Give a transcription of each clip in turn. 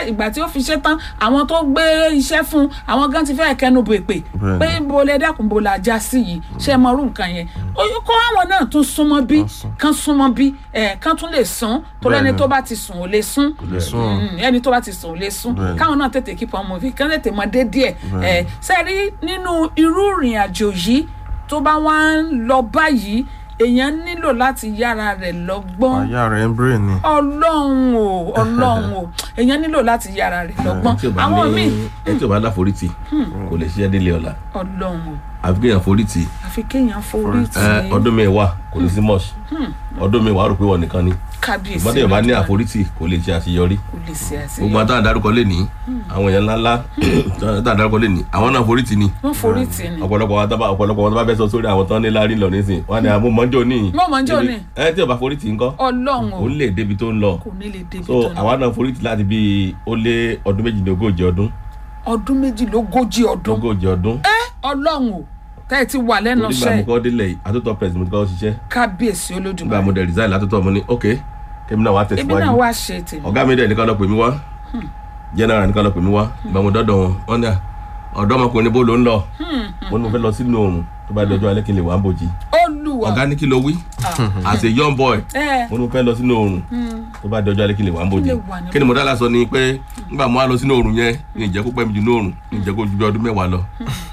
ìgbà tí ó fi ṣe tán àwọn tó gbé iṣẹ́ fún àwọn gan ti fẹ́ kẹnu bò èpè Bẹ́ẹ̀ni. pé bo lẹ dákun bo la já sí yìí ṣé ẹ mọrú nǹkan yẹn ó yẹ kó àwọn náà tún súnmọ́ bí Kán sún. kán súnmọ́ bí ẹ̀ kán tún lè sún tó lẹ́ni Bẹ́ẹ̀ni. tó bá ti sùn ò lè sún lè sún o. Mm, ẹni tó bá ti sùn ò lè sún Bẹ́ẹ̀ni. káwọn náà tètè keep on moving kán tètè mọ dé díẹ̀ Bẹ́ẹ̀ni. ẹ̀ sẹ́ẹ̀rí nínú irú ìrìn àjò yìí tó bá wá ń lọ báyìí èèyàn nílò láti yára rẹ̀ lọ́gbọ́n àyà rẹ̀ ń bèrè ni. ọlọ́run o ọlọ́run o èèyàn nílò láti yára rẹ̀ lọ́gbọ́n tí o bá àwọn míì ní ẹ tí o bá láforítì kò lè ṣiṣẹ́ délé ọ̀la ọlọ́run o àfi kéèyàn forítì àfi kéèyàn forí tì ẹ, í ọdún mi wà kò ní sí mọ́ọ̀ṣì ọdún mi wà á rò pé wọ́n nìkan ni kábíyèsí ìmọ̀tẹ́ yóò bá ní Olódùmarè. àforítì kò lè ṣe àṣeyọrí kò lè ṣe gbogbo àṣeyọrí àtàwọn àdárúkọ lè ní àwọn èèyàn ńláńlá àtàwọn àdárúkọ lè ní àwọn náà forítì ni wọ́n forí tì ní ọ̀pọ̀lọpọ̀ wọn tábà ọ̀pọ̀lọpọ̀ wọn tó bá fẹ́ sọ sórí àwọn tán ní lárí lọ nísìn wọn ni àmú mọ́jọ́ ní Mo mọ̀ ńjọ́ ní. ẹ tí o bá forítì ńkọ́ ọlọ́run o ó lè débi tó ń lọ kò ní lè débi so tó ní àwa náà forítì láti bí ó lé ọdún méjìlélógójì ọdún ọdún méjìlélógójì ọdún ogójì ọdún ọlọ́run o tẹ́ ẹ ti wà lẹ́nu torí gbà mo iṣẹ́ kọ́ délẹ̀ yìí àtúntò president mo ti kọ́ ṣiṣẹ́ kábíyèsí nígbà mo olódùmarè dẹ̀ resign látúntò mo ní ok kémi náà wá èmi náà tẹ̀síwájú wá ṣe tèmi ọ̀gá mi dẹ̀ nìkan lọ pè mí wá general nìkan lọ pè mí wá ìgbà mo dọ́dọ̀ wọn wọn ní à ọ̀dọ́mọkùnrin bó ló ń lọ mo ní mo fẹ́ lọ sínú oòrùn tó bá dọjọ́ alẹ́ kí n lè wá ń bòjì olùwà ọ̀gá ní kí ló wí as a young boy ẹ mo ní mo fẹ́ lọ sínú oòrùn tó bá dọjọ́ alẹ́ kí n lè wá ń bòjì Kí lè wà ní kí ni mo dá lásọ ni pé nígbà mo wá lọ sínú oòrùn yẹn ní ìjẹ́ kó pẹ́ mi jù ní oòrùn ní ìjẹ́ kó ju bí ọdún mẹ́wàá lọ.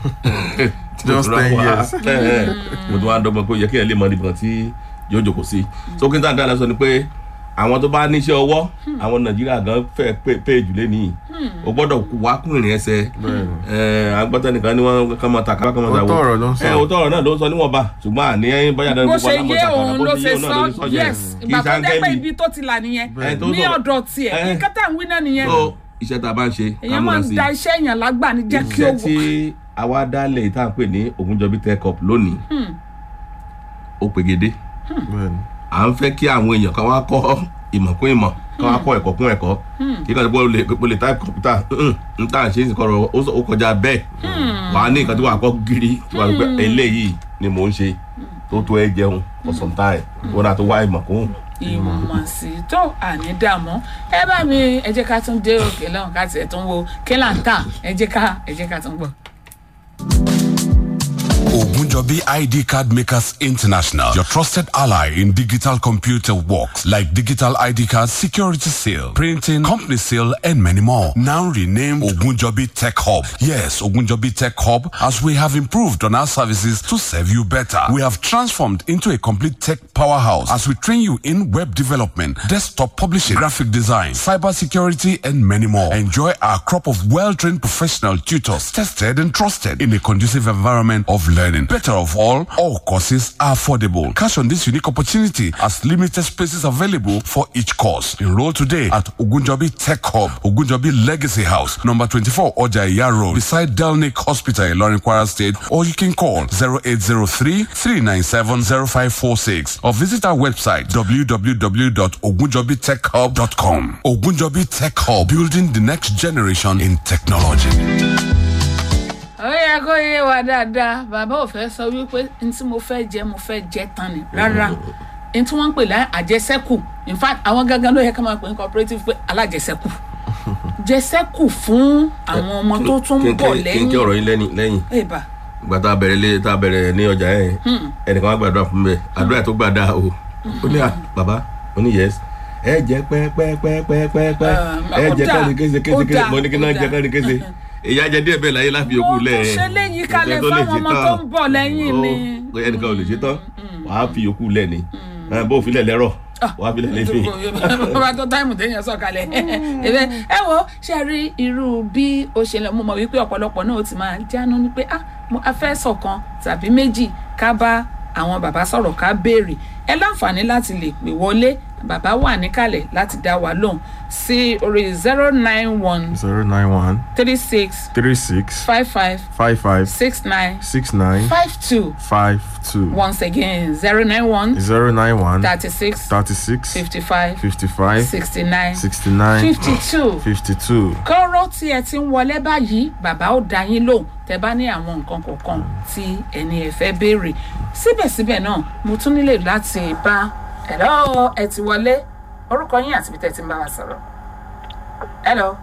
Just Mo tún wá 10 wá- years. ẹ, ẹ, mo tún wá dọ́gbọ́n pé ó yẹ kí ẹ lè mọ níbi kan tí yóò jókòó sí so kí n tàn dá lásọ ni pé àwọn tó bá níṣẹ́ ọwọ́ àwọn nàìjíríà gan fẹ́ pé- pé jù lé nìyí o gbọ́dọ̀ wá kún ìrìn ẹsẹ̀ Bẹ́ẹ̀ni. ẹ agbọ́tẹ́ nìkan ni wọ́n kàn máa ta kábà kàn máa ta Òótọ́ ọ̀rọ̀ ló ń sọ. ẹ òótọ́ ọ̀rọ̀ náà ló ń sọ níwọ̀nba ṣùgbọ́n àní ẹyin báyà dáná bó gbogbo ṣe alámọ̀ yé ṣàkàrà òun bó ló ṣe ṣe yé òun náà ló sọ ṣe yẹn yes kì í ìgbà tó jẹ́ pé ṣàǹgẹ́lì ibi tó ti là nìyẹn Ẹ, tó ní sọ- ọ̀dọ̀ tiẹ̀ ẹ. nǹkan tá à ń wí náà nìyẹn so iṣẹ́ tá a bá ń ṣe ká èèyàn máa múra ń sí da iṣẹ́ èèyàn lágbà ní jẹ́ kí ó iṣẹ́ tí àwa dálẹ̀ tá à ń pè ní Ògúnjọbí tech up lónìí ó pegedé Bẹ́ẹ̀ni. à ń fẹ́ kí àwọn èèyàn kan wá kọ́ ìmọ̀ kún ìmọ̀ kan wá kọ́ ẹ̀kọ́ kún ẹ̀kọ́ kí kan tó lè pé lè type kọ̀mpútà n tá à ń ṣe é sì kọ̀rọ̀ ó sọ- ó kọjá bẹ́ẹ̀ wà á ní nǹkan tí wà á kọ́ gírí tí wà á gbé eléyìí ni mò ń ṣe tó tó ẹ jẹun for some time tó náà tó wá ìmọ̀ kún ìmọ̀ sí tó àní dààmú ẹ bá mi ẹ jẹ́ ká tún dé òkè lọ́hùn ká tiẹ̀ tún wo kí là ń tà ẹ jẹ́ ká ẹ jẹ́ ká tún gbọ́. Ogunjobi ID Card Makers International, your trusted ally in digital computer works like digital ID cards, security sale, printing, company sale, and many more. Now renamed Ogunjobi Tech Hub. Yes, Ogunjobi Tech Hub, as we have improved on our services to serve you better. We have transformed into a complete tech powerhouse as we train you in web development, desktop publishing, graphic design, cyber security, and many more. Enjoy our crop of well-trained professional tutors, tested and trusted in a conducive environment of learning. Better of all, all courses are affordable. Cash on this unique opportunity as limited spaces available for each course. Enroll today at Ogunjobi Tech Hub, Ogunjobi Legacy House, number 24 Ojaya Road, beside Delnick Hospital in Lorin Kwara State, or you can call 0803 397 0546 or visit our website www.ogunjobitechhub.com. Ogunjobi Tech Hub, building the next generation in technology. ó yẹ kó yé wa dáadáa bàbá ò fẹ́ sọ wípé n tí mo fẹ́ jẹ mo fẹ́ jẹ tán ni rárá n tí wọ́n ń pè lá àjẹsẹ́kù in fact àwọn gangan ló yẹ ká máa pè ní cooperative pé alájẹsẹ́kù jẹsẹ́kù fún àwọn ọmọ tó tún ń bọ̀ kí n kí lẹ́yìn ọ̀rọ̀ yín lẹ́yìn lẹ́yìn ẹ̀bà ìgbà tá a bẹ̀rẹ̀ lé tá a bẹ̀rẹ̀ ní ọjà yẹn ẹnìkan wá gbàdúrà fún mi àdúrà tó gbàdá o ó ní à bàbá ó ní yẹs ẹ jẹ pẹpẹpẹpẹpẹ ẹ jẹ ó dà, káni kése ó kése kése dà, mo ní kí náà ó jẹ dà. káni kése ìyá jẹ díẹ̀ bẹ́ẹ̀ láyé láfi yòókù lẹ Mo ṣe léyìí kalẹ̀ fáwọn ọmọ tó ń bọ̀ lẹ́yìn ni. Ó, ẹnìkan ò lè ṣe tán wàá fi yòókù lẹ ni Ẹ, bó filẹ̀ lẹ́rọ̀ wàá filẹ̀ lẹ́fìn bàbá tó táìmù téèyàn sọ̀kalẹ̀ ẹ̀bẹ̀ ẹ wo ṣe rí irú bí ó ṣe lọ mo mọ̀ wípé ọ̀pọ̀lọpọ̀ náà ó ti máa jánu ni pé ah mo a fẹ́ sọ̀kan tàbí méjì ká bá àwọn bàbá sọ̀rọ̀ ká béèrè ẹ láǹfààní láti lè pè wọlé bàbá wà níkàlẹ̀ láti dá wa lóhùn sí orí zero nine one zero nine one three six three six five five five five six nine six nine five two five two once again zero nine one zero nine one thirty six thirty six fifty five fifty five sixty nine sixty nine fifty two fifty two. kọ́rọ́ tí ẹ ti ń wọlé báyìí bàbá ó dá yín lóhùn tẹ bá ní àwọn nǹkan kọ̀ọ̀kan tí ẹni ẹ fẹ́ béèrè síbẹ̀síbẹ̀ náà mo tún nílò láti bá ẹ̀rọ ẹ ti wọlé orúkọ yín àti ibi tẹ́ ti ń bá wa sọ̀rọ̀. hello.